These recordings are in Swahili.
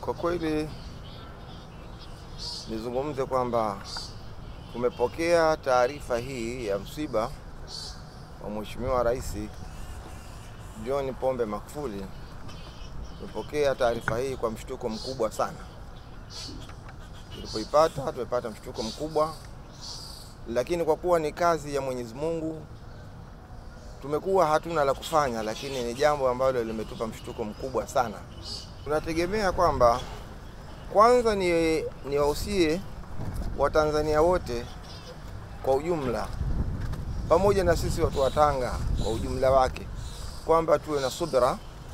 Kwa kweli nizungumze kwamba tumepokea taarifa hii ya msiba wa Mheshimiwa Rais John Pombe Magufuli. Tumepokea taarifa hii kwa mshtuko mkubwa sana. Tulipoipata tumepata mshtuko mkubwa, lakini kwa kuwa ni kazi ya Mwenyezi Mungu tumekuwa hatuna la kufanya, lakini ni jambo ambalo limetupa mshtuko mkubwa sana. Tunategemea kwamba kwanza ni niwahusie Watanzania wote kwa ujumla pamoja na sisi watu wa Tanga kwa ujumla wake kwamba tuwe na subra.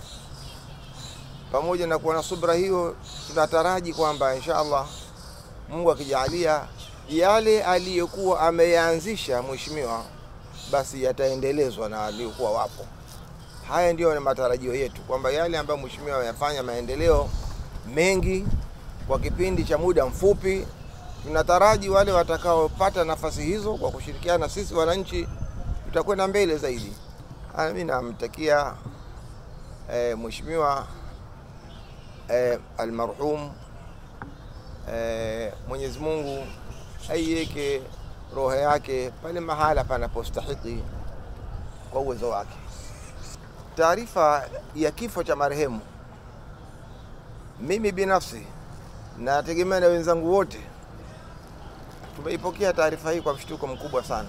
Pamoja na kuwa na subra hiyo, tunataraji kwamba insha Allah Mungu akijalia yale aliyokuwa ameyaanzisha mheshimiwa basi yataendelezwa na waliokuwa wapo. Haya ndiyo ni matarajio yetu kwamba yale ambayo mheshimiwa ameyafanya maendeleo mengi kwa kipindi cha muda mfupi, tunataraji wale watakaopata nafasi hizo kwa kushirikiana na sisi wananchi, tutakwenda mbele zaidi. Mimi namtakia e, mheshimiwa e, almarhum e, Mwenyezi Mungu aiweke roho yake pale mahala panapostahiki kwa uwezo wake. Taarifa ya kifo cha marehemu, mimi binafsi nategemea na wenzangu wote tumeipokea taarifa hii kwa mshtuko mkubwa sana.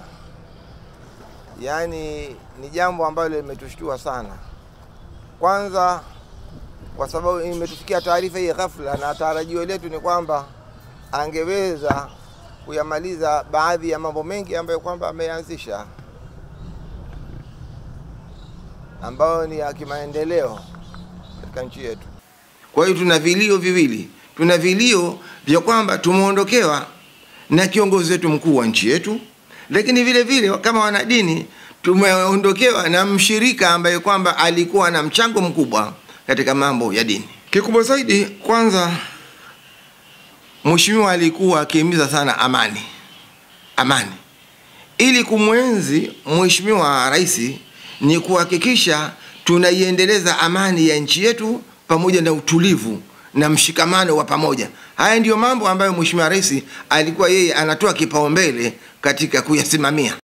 Yaani ni jambo ambalo limetushtua sana, kwanza kwa sababu imetufikia taarifa hii ghafla, na tarajio letu ni kwamba angeweza kuyamaliza baadhi ya mambo mengi ambayo kwamba ameanzisha ambayo ni ya kimaendeleo katika nchi yetu. Kwa hiyo tuna vilio viwili, tuna vilio vya kwamba tumeondokewa na kiongozi wetu mkuu wa nchi yetu, lakini vile vile kama wanadini tumeondokewa na mshirika ambaye kwamba alikuwa na mchango mkubwa katika mambo ya dini. Kikubwa zaidi, kwanza Mheshimiwa alikuwa akihimiza sana amani, amani. Ili kumwenzi Mheshimiwa Rais ni kuhakikisha tunaiendeleza amani ya nchi yetu pamoja na utulivu na mshikamano wa pamoja. Haya ndiyo mambo ambayo Mheshimiwa Rais alikuwa yeye anatoa kipaumbele katika kuyasimamia.